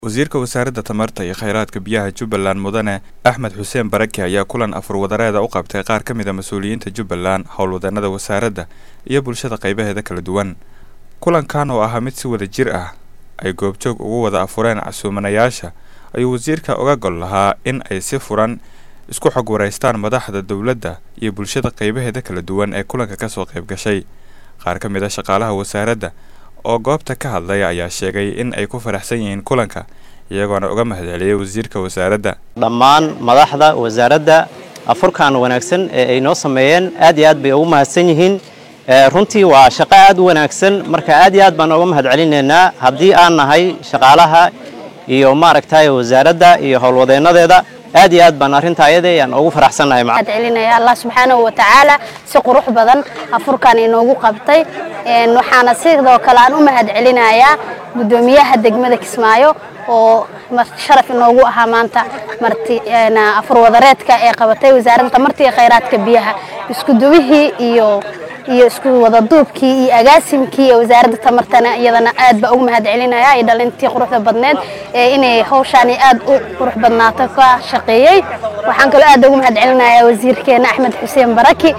wasiirka wasaaradda tamarta iyo kheyraadka biyaha jubbaland mudane axmed xuseen baraki ayaa kulan afur wadareeda u qabtay qaar ka mid a mas-uuliyiinta jubbaland howlwadeenada wasaaradda iyo bulshada qaybaheeda kala duwan kulankan oo ahaa mid si wada jir ah ay goobjoog ugu wada afureen casuumanayaasha ayuu wasiirka uga gol lahaa in ay si furan isku xog waraystaan madaxda dowladda iyo bulshada qaybaheeda kala duwan ee kulanka kasoo qayb gashay qaar ka mid a shaqaalaha wasaaradda oo goobta ka hadlay ayaa sheegay in ay ku faraxsan yihiin kulanka iyagoona uga mahadceliyay wasiirka wasaaradda dhammaan madaxda wasaaradda afurkan wanaagsan ee ay noo sameeyeen aad iyo aad bay ugu mahadsan yihiin runtii waa shaqo aad u wanaagsan marka aad iyo aad baan uga mahad celinaynaa haddii aan nahay shaqaalaha iyo maaragtay wasaaradda iyo howlwadeennadeeda aad iyo aad baan arrinta ayada aan ugu faraxsannahay mahad celinaya allah subxaanahu wa tacaala si qurux badan afurkan inoogu qabtay waxaana sidoo kale aan u mahad celinayaa guddoomiyaha degmada kismaayo oo sharaf inoogu ahaa maanta marti afur wadareedka ee qabatay wasaaradda tamarta iyo kheyraadka biyaha iskudubihii iyo iyo isku wadaduubkii iyo agaasimkii ee wasaaradda tamartana iyadana aad baa ugu mahad celinaya iyo dhalintii quruxda badneed ee inay hawshaani aad u qurux badnaato ka shaqeeyey waxaan kaloo aad ugu mahad celinayaa wasiirkeena axmed xuseen baraki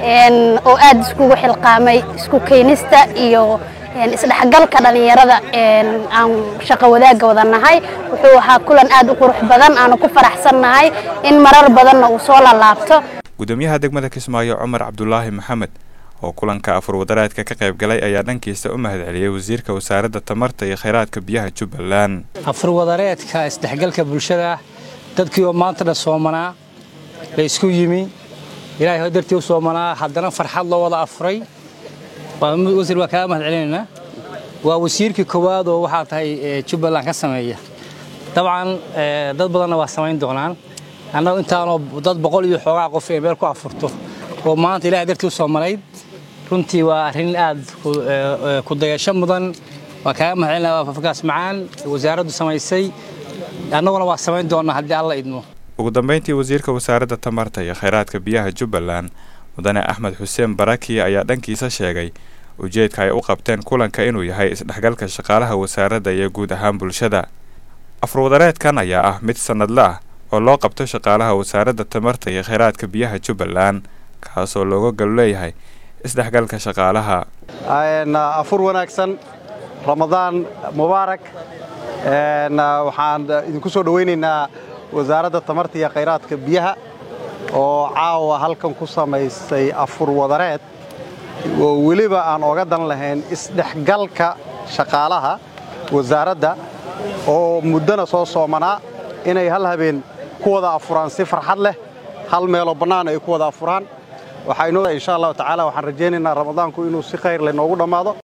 oo aad iskugu xilqaamay isku keenista iyo isdhexgalka dhalinyarada aan shaqo wadaagga wada nahay wuxuu ahaa kulan aad u qurux badan aanu ku faraxsannahay in marar badanna uu soo lalaabto gudoomiyaha degmada kismaayo cumar cabdulaahi maxamed oo kulanka afur wadareedka ka qayb galay ayaa dhankiisa u mahad celiyey wasiirka wasaaradda tamarta iyo kheyraadka biyaha jubbaland afur wadareedka isdhexgalka bulshada dadkii oo maanta dhan soomanaa la isku yimi ilaahay ho dartii u soomanaa haddana farxad loo wada afuray wasiir waa kaaga mahad celinaynaa waa wasiirkii koowaad oo waxaa tahay jubbaland ka sameeya dabcan dad badanna waa samayn doonaan annagu intaanoo dad boqol iyo xoogaa qof ee meel ku afurto oo maanta ilahay dartii u soomanayd runtii waa arrin aad ku dayasho mudan waa kaaga mahad celinaya afurkaas macaan wasaaraddu samaysay annaguna waa samayn doonnaa haddii alla idmo ugu dambeyntii wasiirka wasaaradda tamarta iyo kheyraadka biyaha jubbaland mudane axmed xuseen baraki ayaa dhankiisa sheegay ujeedka ay u qabteen kulanka inuu yahay isdhexgalka shaqaalaha wasaaradda iyo guud ahaan bulshada afurwadareedkan ayaa ah mid sannadle ah oo loo qabto shaqaalaha wasaaradda tamarta iyo kheyraadka biyaha jubbaland kaasoo looga galo leeyahay isdhexgalka shaqaalaha afur wanaagsan ramadaan mubaarak waxaan idinku soo dhowaynaynaa wasaaradda tamarta iyo kheyraadka biyaha oo caawa halkan ku samaysay afur wadareed oo weliba aan oga dan lahayn isdhexgalka shaqaalaha wasaaradda oo muddana soo soomanaa inay hal habeen ku wada afuraan si farxad leh hal meeloo bannaan ay ku wada afuraan waxaa insha allahu tacaala waxaan rajaynaynaa ramadaanku inuu si khayr leh noogu dhammaado